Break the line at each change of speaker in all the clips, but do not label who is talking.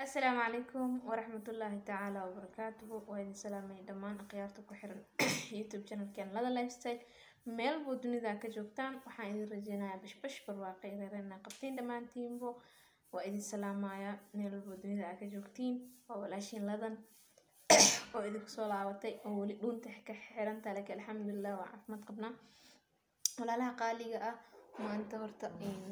asalaamu calaykum waraxmatullaahi tacaala wabarakaatuhu waa idin salaamay dhammaan akhyaarta ku xiran youtube channelkan lada lifestyle meel buu dunida ka joogtaan waxaan idin rajeynayaa bashbash barwaaqe reerena qabtiin dhammaantiinbo waa idin salaamayaa meel walbuu dunida aa ka joogtiin waa walaashiin ladan oo idinku soo laabatay oo weli dhuunta ka xirantaa laakiin alxamdulilah waa caafimaad qabnaa walaalaha qaaliga ah maanta horta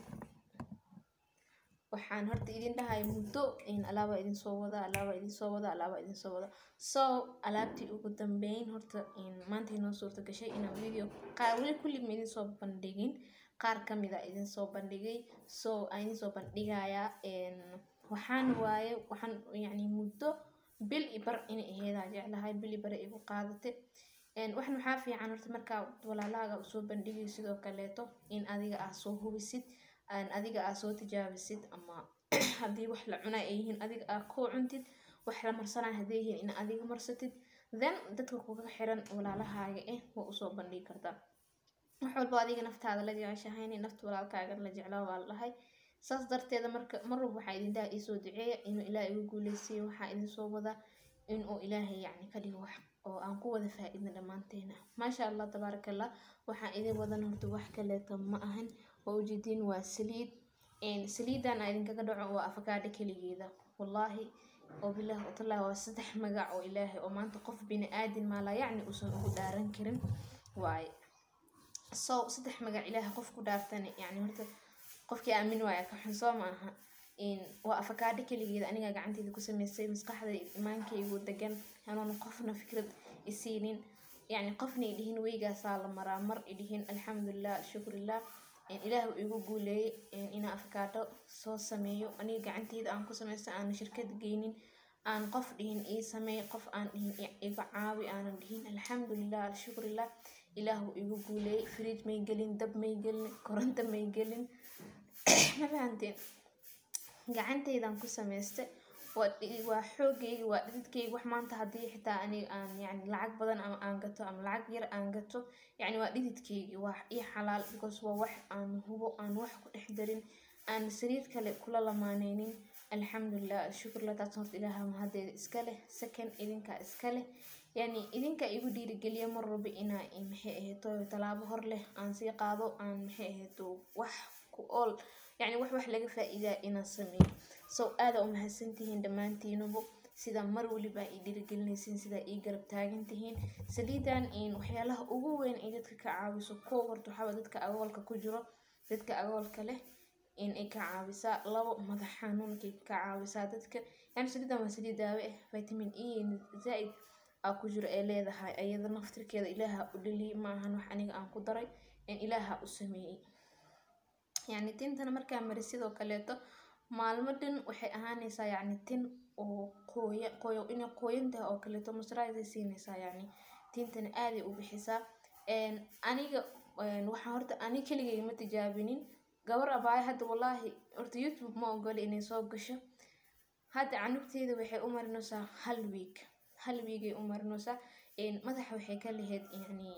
waxaan horta idin dhahay muddo alaaba idin soo wada alaaba idin soo wada alaaba idin soo wada so alaabtii ugu dambeyn horta maanta inoo suurta gashay inaan video qaar weli kulli ma idin soo bandhigin qaar kamid a idin soo bandhigay so aan idin soo bandhigayaa waxaan waaye waxaan yacni muddo bil i bar inay aheedaa jeclahay bil i bare igu qaadatay waxan waxaa fiican horta markaa walaalahaaga usoo bandhigay sidoo kaleeto in adiga aa soo hubisid adiga aa soo tijaabisid ama haddii wax la cunaa ay yihiin adiga aa koo cuntid wax la marsanaa hadday yihiin in adiga marsatid then dadka kuga xiran walaalahaaga eh waa usoo bandhigi kartaa wax walba adiga naftaada la jeceshahayni nafta walaalkaaga la jeclaa waa la dhahay saas darteeda marka mar walba waxaa idin dhaha iisoo duceeya inuu ilaah igu guuleysiiyo waxaa idin soo wadaa inuu ilaahay yacni ka dhigo wax oo aan ku wada faa-idna dhammaanteena maasha allah tabaaraka allah waxaan idin wadan horta wax kaleeto ma ahan waa ujeediin waa saliid saliidan aa idinkaga dhaco waa afakaadho keligeeda wallaahi oo bilaah watallahi waa saddex magac oo ilaahay oo maanta qof bini aadin maalaa yacni uusan ugu dhaaran karin waaye so saddex magac ilaahay qof ku dhaartani yacni horta qofkii aamin waaya ka xun soo ma aha waa afakaadho keligeeda anigaa gacanteyda ku sameysay maskaxda imaankaygu degan anoona qofna fikrad isiinin yacni qofna idhihin weygaasaa la maraa mar idhihin alxamdulilah shukrillah ilaah uu igu guuleeyay inaan afakaadho soo sameeyo aniga gacanteyda aan ku sameysta aana shirkad geynin aan qof dhihin ii sameey qof aan dhihin iga caawi aanan dhihin alxamdulilah shukrillah ilaah uu igu guuleeyay fridge may gelin dab may gelin koronto may gelin ma fahanteen gacanteydan ku sameysta waa xoogayga waa dhididkayga wax maanta haddii xitaa aniga aan yani lacag badan ama aan gato ama lacag yar aan gato yacni waa dhididkayga waa ii xalaal because waa wax aan hubo aan wax ku dhex darin aan sariir kale kula lamaaneynin alxamdulilah shukurlah taas horta ilaaha mahadeeda iska leh second idinkaa iska leh yani idinka igu dhiirigeliya mar walba inaa maxay ahayto tallaabo hor leh aan sii qaado aan maxay ahayto wax ku ool yacni wax wax laga faa-iidaa inaan sameeyo so aada u mahadsantihiin dhammaantiinubu sidaa mar waliba ii dhiirigelinaysiin sidaa ii garab taagan tihiin saliidan waxyaalaha ugu weyn ay dadka ka caawiso koo horta waxaaba dadka agoolka ku jiro dadka agoolka leh in ay ka caawisaa labo madax xanuunkay ka caawisaa dadka yani saliidan waa saliid daawe ah vitamin e zaa-id aa ku jiro ee leedahay ayada naftirkeeda ilaaha u dhaliyay ma ahan wax aniga aan ku daray in ilaaha u sameeyey yacni tintana markaa mari sidoo kaleeto maalmo dhan waxay ahaanaysaa yacni tin oo qooya qooyo inay qooyan tahay oo kaleeto masraayday siinaysaa yacni tintana aaday u bixisaa aniga waxaan horta ani keligay ma tijaabinin gabar abaaya hadda wallaahi horta youtube ma ogoli inay soo gasho hadda canugteeda waxay u marinaysaa hal week hal weekay u marinaysaa madaxa waxay ka lahayd yacni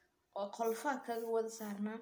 qolfaa kaga wada saarnaa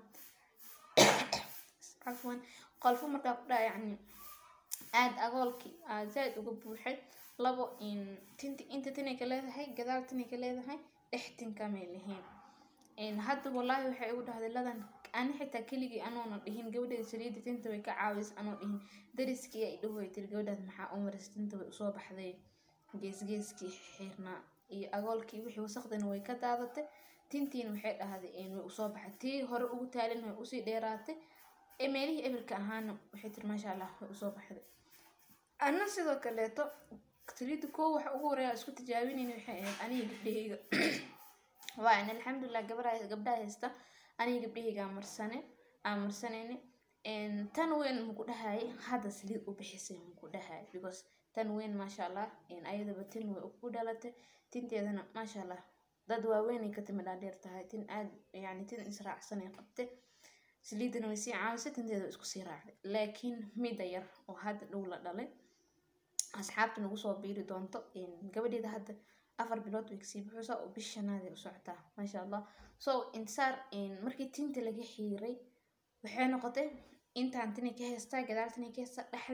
cafwan qolfo markaa ku dhaha yacni aada agoolkii aad zaa-id uga buuxay labo tinti inta tinay ka leedahay gadaal tinay ka leedahay dhex tinkamay lahayn hadda wallaahi waxay igu dhahday ladan ani xitaa keligii anoona dhihin gabadheeda saliidda tinta way ka caawis anoo dhihin dariskii ay dhahooy tiri gabadhaad maxaa u maris tinta way usoo baxday geesgeeskii xirnaa iyo agoolkii wixii wasaqdana way ka daadatay tintiina waxay dhahday way usoo baxay tii hore ugu taalin way usii dheeraatay ee meelihii ebilka ahaana waxay tiri maasha allah way usoo baxday anna sidoo kaleeto saliidda koo waxa ugu horeeya isku tijaabinayna waxay ahayd aniga gabdhahayga waan alxamdulilah gabadha gabdhaha haysta aniga gabdhahayga marsane aan marsanayna tan weyn maku dhahay hadda saliid u bixisay maku dhahay because tan weyn maasha allah ayadaba tin way u dhalatay tinteedana maasha allah dad waaweynay ka timi dhaadheer tahay tin aad yani tin israacsanay qabtay saliidana way sii caawisay tinteeda way isku sii raacday laakiin midda yar oo hadda dhow la dhalay asxaabta nagu soo biiri doonto gabadheeda hadda afar bilood way kasii buxusaa oo bish shanaaday u socotaa maasha allah so intisaar markii tinta laga xiiray waxay noqotay intaan tinay ka haystaa gadaal tinay ka haystaa dhexda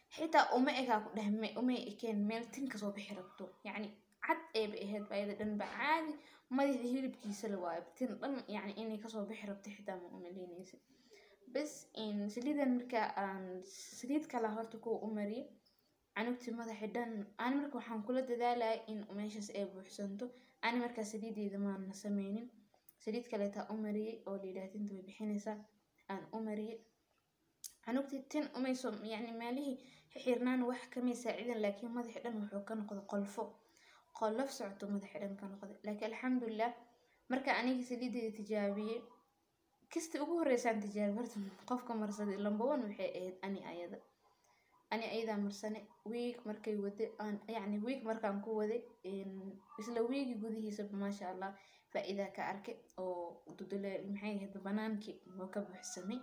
xitaa uma egaa ku dheh uma ekeen meel tin kasoo bixi rabto yacni cad eeba ahayd bayada dhan ba caadi madaxa hilibkiisa la waayo tin dhan yacni inay kasoo bixi rabto xitaa ma umaleynaysa bas saliidan marka aan saliid kala horta kuwa u mariyay canugtii madaxi dhan ani marka waxaan kula dadaalaya in meeshaas ay buuxsanto ani markaa saliideeda maana sameynin saliid kaleetaa u mariyay oo layidhaha tinta way bixinaysaa aan u mariyay canugtii tin umayso yacni maalihii xirnaan wax kamay saacidan laakiin madaxi dhan wuxuu ka noqday qolfo qolof socoto madaxi dhan ka noqday laakiin alxamdulilah marka anigii saliideeda tijaabiyey kasta ugu horeysaan tijaabi horta qofka marsaday lamba one waxay ahayd ani ayada ani ayadaa marsane wiig markay wade aan yacni wiig markaan ku waday isla wiigi gudihiisaba maasha allah faa-iidaa ka arkay oo dudule maxay ahayd banaankii oo ka buuxsamay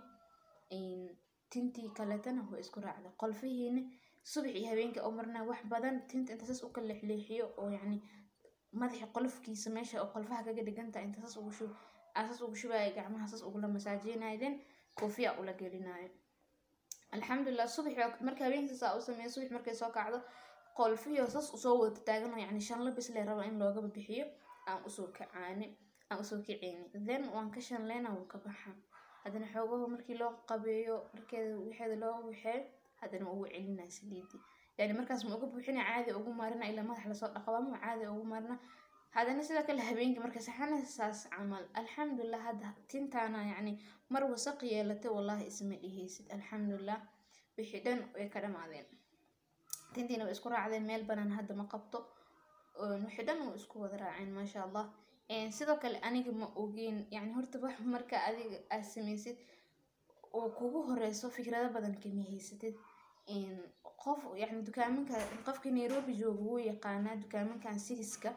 tintii kaletana waa isku raacday qolfihiina subax iyo habeenkii oo marnaa wax badan tinta inta saas u kala leexleexiyo oo yacni madaxi qolofkiisa meesha oo qolfaha kaga dhigantaha inta saas ugu shub saas ugu shubaayo gacmaha saas ugula masaajeynayo then koofiya ula gelinayo alxamdulilah subax marka habeenkii saa u sameeyo subax markay soo kacdo qolfiyo saas usoo wada taagano yacni shanla bis lee raba in loogaba bixiyo aan usoo kacaane aan usoo kaceyni then waan ka shanleyna wuu ka baxa haddana xoogaha markii loo qabeeyo markeeda wixeeda loo waxeeyo haddana ugu celinaa saliidii yani markaas ma uga buuxina caadi ugu maarina ilaa madax lasoo dhaqabama caadi ugu maarina haddana sidoo kale habeenkii marka saxana saas camal alxamdulilah hadda tintaana yacni mar wasaq yeelatay wallahi isma dhihaysid alxamdulilah wixii dhan way ka dhamaadeen tintiina way isku raacdeen meel banaan hadda ma qabto wixii dhan way isku wada raaceen maasha allah sidoo kale aniga ma ogeyn yani horta wax marka adiga aad samaysid oo kugu horeyso fikrado badan kama haysatid qof yani dukaaminka qofka nairobi joogo wuu yaqaanaa dukaaminkan sigiska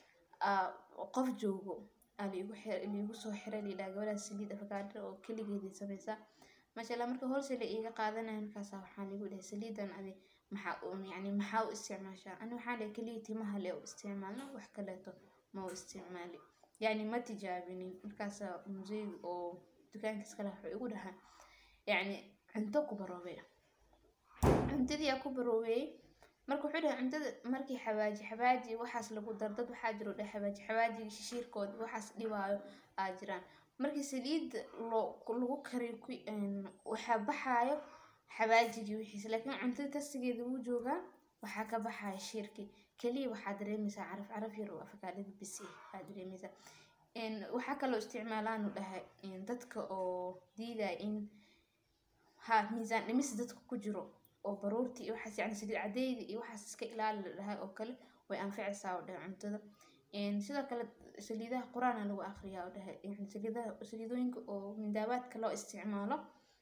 qof joogo liigu soo xiray layidhaha gabadhaa saliid afakaadha oo keligeedii sameysaa maasha allah marka hoolsela iiga qaadanaya markaasa waxaa liigu dhahay saliidan adi maxaa yani maxaa u isticmaashaa ani waxaan dhahay keliya timaha le u isticmaalna wax kaleeto ma u isticmaali yani ma tijaabinin markaasa museyga oo dukaankiis kale wuxuu igu dhahaa yacni cunto ku baroobey cuntadii aa ku baroobeeyey marka wuxuu dhahay cuntada markii xawaaji xawaaji waxaas lagu dar dad waxaa jiro dhe xawaaji xawaajiga shishiirkooda waxaas dhibaayo aa jiraan markii saliid lagu kariyo waxaa baxaayo xawaajigii wixiis laakiin cuntada tasigeeda wuu joogaa waxaa ka baxaya shiirkii keliya waxaa dareemaysaa caraf caraf yar oo afakaadhada bisi aa dareemaysaa waxaa kaloo isticmaalaanu dhahay dadka oo diidaya in ha miisaan dhimis dadka ku jiro oo baruurtii iyo waxaas yani saliid cadeyda iyo waxaas iska ilaali la dhahay oo kale way anficaysaa oo dhahay cuntada sidoo kale saliidaha qur-aana lagu akriyaa oo dhahay yani saliidaha saliidooyinka oo mindaabaadka loo isticmaalo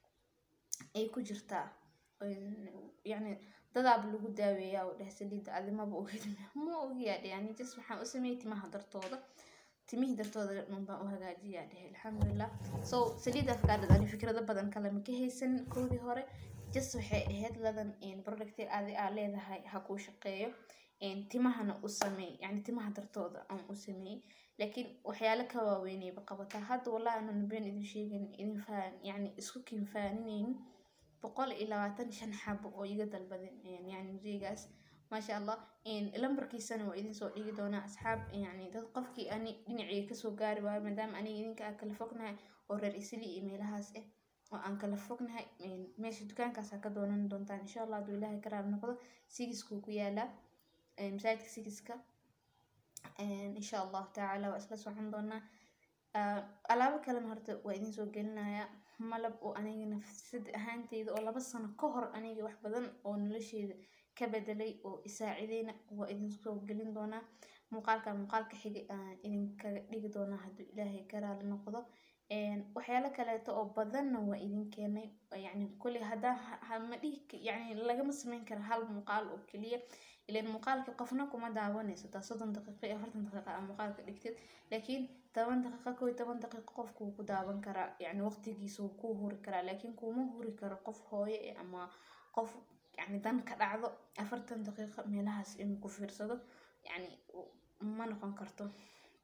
ay ku jirtaa yani dadaaba lagu daaweeyaa oo dhahay saliida adimaba ogid ma ogiyaa dhe yani jas waxaan u sameeyey timaha dartooda timihii dartooda dhan baan u hagaajiyaa dhehe alxamdulilah so saliida afkaadhad ani fikrado badan kale ma ka haysan koodii hore just waxay ahayd ladan producti adi aa leedahay ha kuu shaqeeyo timahana u sameey yani timaha dartooda aan u sameeyey laakiin waxyaalo ka waaweynayba qabataa hadda wallahi anan been idin sheegan idin faan yani isku kinfaaninaynin boqol iyo labaatan shan xabo oo iga dalbaden yani museygaas maasha allah lambarkiisana waa idin soo dhigi doonaa asxaab yani dad qofkii ani dhinacii kasoo gaari waayo maadaama aniga idinka aa kala fognahay oo reer isli iyo meelahaas ah oo aan kala fognahay meesha dukaankaas aa ka doonan doontaan insha allah hadduu ilaahay ka raali noqdo sigiskuu ku yaalaa masaajidka sigiska insha allahu tacaala waa isla socon doonaa alaabo kalena horta waa idin soo gelinayaa malab oo aniga nafsad ahaanteyda oo laba sano ka hor aniga wax badan oo nolosheeda ka bedelay oo isaacideyna waa idin soo gelin doonaa muuqaalka muuqaalka xigay aan idinkaga dhigi doonaa hadduu ilaahay ka raali noqdo waxyaalo kaleeto oo badanna waa idin keenay yani kuley haddaa ma dhihi yani lagama sameyn karo hal muuqaal oo keliya ilan muuqaalka qofna kuma daawanayso taa soddon daqiiqo iyo afartan daqiiqa aa muuqaalka dhigtid laakiin toban daqiiqo kow iyo toban daqiiqo qofku wuu ku daawan karaa yani waqtigiisa wuu kuu huri karaa laakiin kuma huri karo qof hooye ama qof yani dan ka dhacdo afartan daqiiqo meelahaas inuu ku fiirsado yani ma noqon karto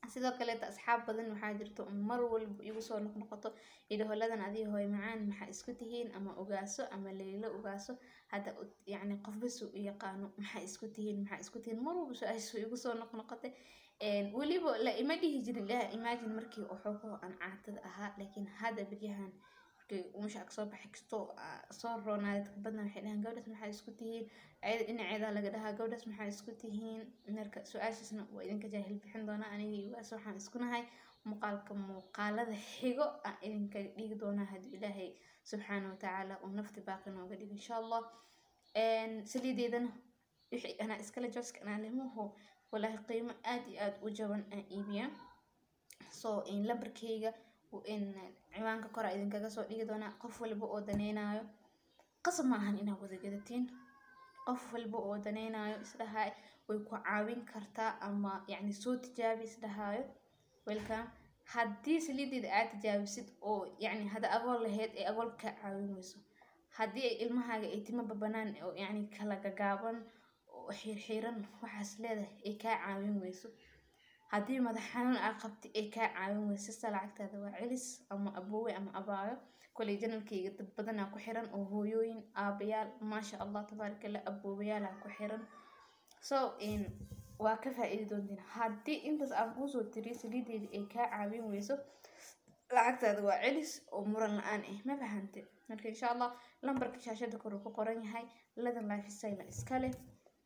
sidoo kaleeta asxaab badan waxaa jirto mar walba igu soo noqnoqoto idhaholadan adii hooy macaan maxaa isku tihiin ama ogaaso ama leylo ogaaso hadda yacni qofbasu u yaqaano maxaa isku tihiin maxaa isku tihiin mar walba su-aashu igu soo noqnoqotay weliba la ima dhihi jirin ilaha imagine markii waxoogaho aan caatada ahaa laakiin hadda beryahan markii umusha ag soo baxay kastoo soo roonaaday badna waxay dhahaan gabdhaas maxaa isku tihiin ayada dhinaceeda laga dhahaa gabdhaas maxaa isku tihiin marka su-aashaasna waa idinka jaahil bixin doonaa anigii ugaas waxaan isku nahay muuqaalka muuqaalada xigo aan idinka dhigi doonaa hadduu ilaahay subxaana watacaala uu nafti baaqi nooga dhigo insha allah saliideedana wixii anaa iskale jooska anaa limuhu walaahi qiimo aad iyo aad u jaban aan iibiyaa so lambarkeyga ciwaanka kora idinkaga soo dhigi doonaa qof walba oo daneynayo qasab ma ahan inaad wada gadatiin qof walba oo daneynayo isdhahay way ku caawin kartaa ama yacni soo tijaabi isdhahaayo welcome haddii saliideeda aad tijaabisid oo yacni hadda agool lahayd ee agool kaa caawin weyso haddii ay ilmahaaga ay timaba banaan oo yacni kala gagaaban oo xiirxiiran waxaas leedahay ay kaa caawin weyso haddii madax xanuun aa qabti ay kaa caawin weyso sista lacagtaada waa celis ama aboowe ama abaayo koley janalkayga dad badanaa ku xiran oo hooyooyin aabayaal maasha allah tabaaraka allah aboobayaalaa ku xiran so waa ka faa-iidi doontiin haddii intaas aan kuusoo tiriyo saliideeda ay kaa caawin weyso lacagtaada waa celis oo muran la-aan ah ma fahante marka insha allah lambarka shaashada kor uu ku qoran yahay ladan lifestyle iska leh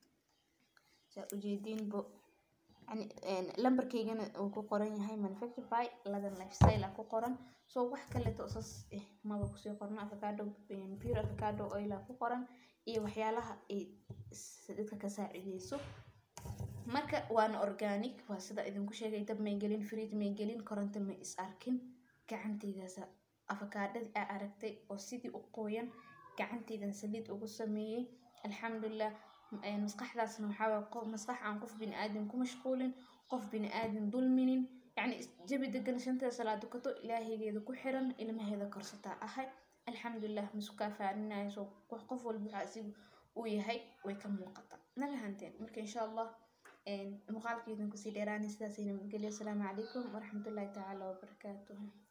saa ujeediinbo yani lambarkeygana uu ku qoran yahay manufacture by ladan lifestyle ku qoran so wax kaleeto saas eh maba kusii qorno avocado pure avocado oil ku qoran iyo waxyaalaha ay dadka ka saacideyso marka waana organic waa sida idinku sheegay dab may gelin fridge may gelin koronto may is arkin gacanteydaasa afakaadhadii aa aragtay oo sidii u qooyan gacanteydan saliid ugu sameeyey alxamdulilah maskaxdaasna waxaa maskax aan qof bini aadan ku mashquulin qof bini aadan dulminin yacni jabi degan shanteeda salaad dukato ilaahaygeeda ku xiran ilmaheeda korsataa ahay alxamdulilah masukaa faaninaya soo qof walba waxaa asigu uu yahay way ka muuqataa nala hanteen marka insha allah muuqaalkeedin kusii dheeraanay sidaasayna nabadgelyo asalaamu calaykum waraxmatullaahi tacaala wabarakaatuhu